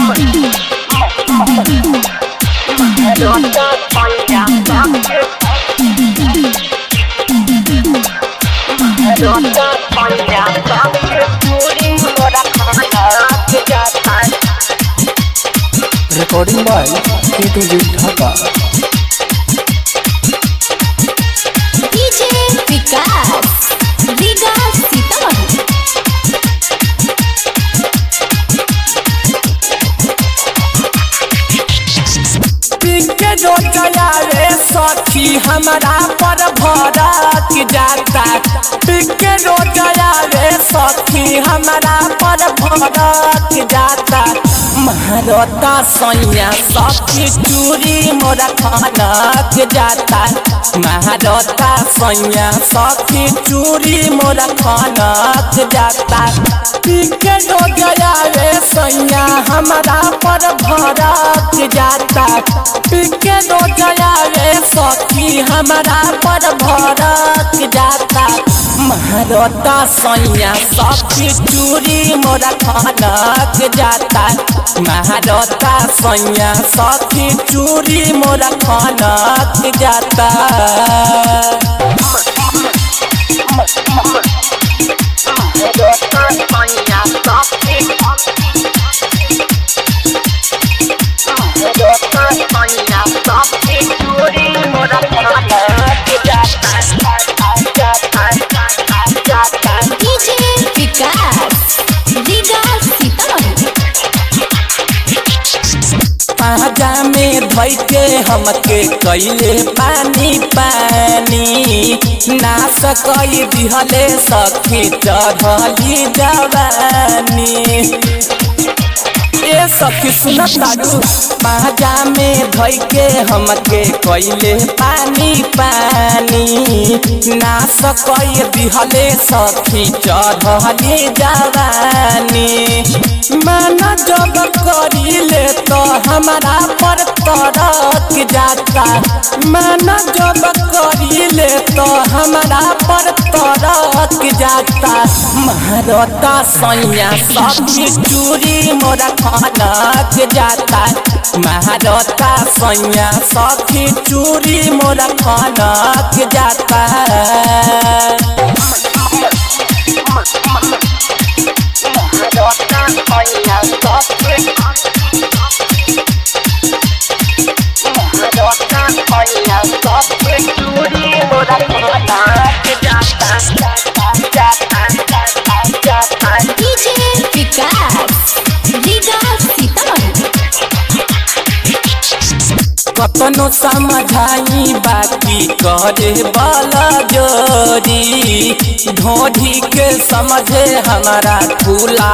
recording by K2G Dhaka. DJ विकास रीगा सीतामढ़ी पिंके जो चलावे सखी हमारा पर भड़क जाता पिंके जो चलावे सखी हमारा पर भड़क जाता महारता सैया सखी चूरी मोरा खनक जाता महारता सैया सखी चूरी मोरा खनक जाता पिंके जो चलावे सैया हमारा पर भड़क जाता पिके दो जया रे सखी हमारा पर भड़क जाता महारता सैया सखी चूरी मोरा खनक जाता महारता सैया सखी चूरी मोरा खनक जाता DJ विकास रीगा सीतामढ़ी पाजा में धोई के हमके कैले पानी पानी ना सकई दिहले सखी चढ़ली जवानी ए सखी सुनत तारू पाजा में धोई के हमके कैले पानी पानी ना सकई दिहले सखी चढ़ली जवानी माना जब करीले तो हमारा पर तरक जाता माना जब करीले तो हमारा पर तरक जाता महारता सैया सखी चूरी मोरा खनक जाता महारता सैया सखी चूरी मोरा खनक जाता DJ विकास रीगा सीतामढ़ी कतनो समझाई बाकी करे वाला जोरी ढोढ़ी के समझे हमारा खुला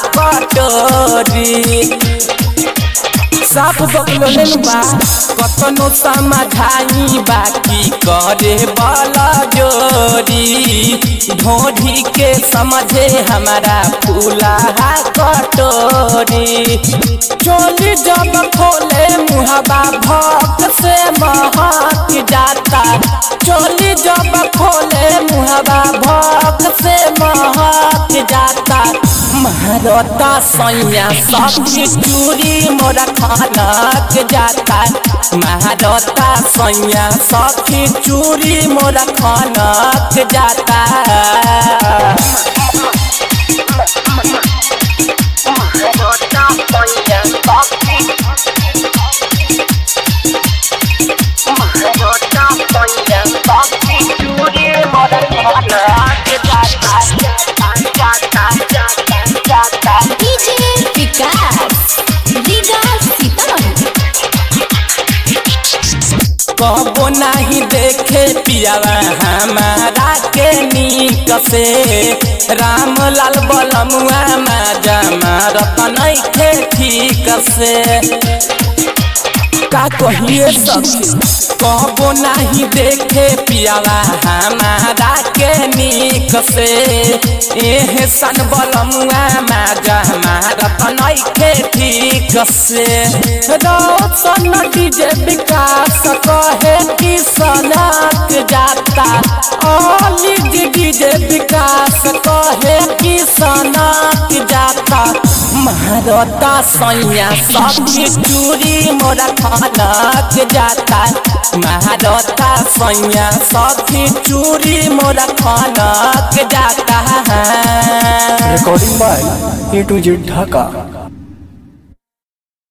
कटोरी साफ बकलो बा कतनो समझाई बाकी करे वाला जोरी ढोढ़ी के समझे हमारा फूला कटोरी चोली जब खोले मुहबा भक्त से महक जाता चोली जब खोले मुहबा भक्त से महक जाता महारता सैया सखी चूरी मोरा खनक जाता महारता सैया सखी चूरी मोरा खनक जाता DJ विकास रीगा सीतामढ़ी कबो नहीं देखे पियावा हमारा के नीक से राम लाल बलमुआ माजा मारत नहीं थे ठीक से का कहिए सखी कबो नहीं देखे पियावा हमारा के नीक से एह सन बलमुआ माजा मारत नहीं थे ठीक से रोशन डीजे विकास कहे कि सनक जाता ओली डीजे विकास कहे कि सनक जाता महारता सैया सखी चूड़ी मोरा खनक जाता महारता सैया सखी चूड़ी मोरा खनक जाता recording by A to Z Dhaka.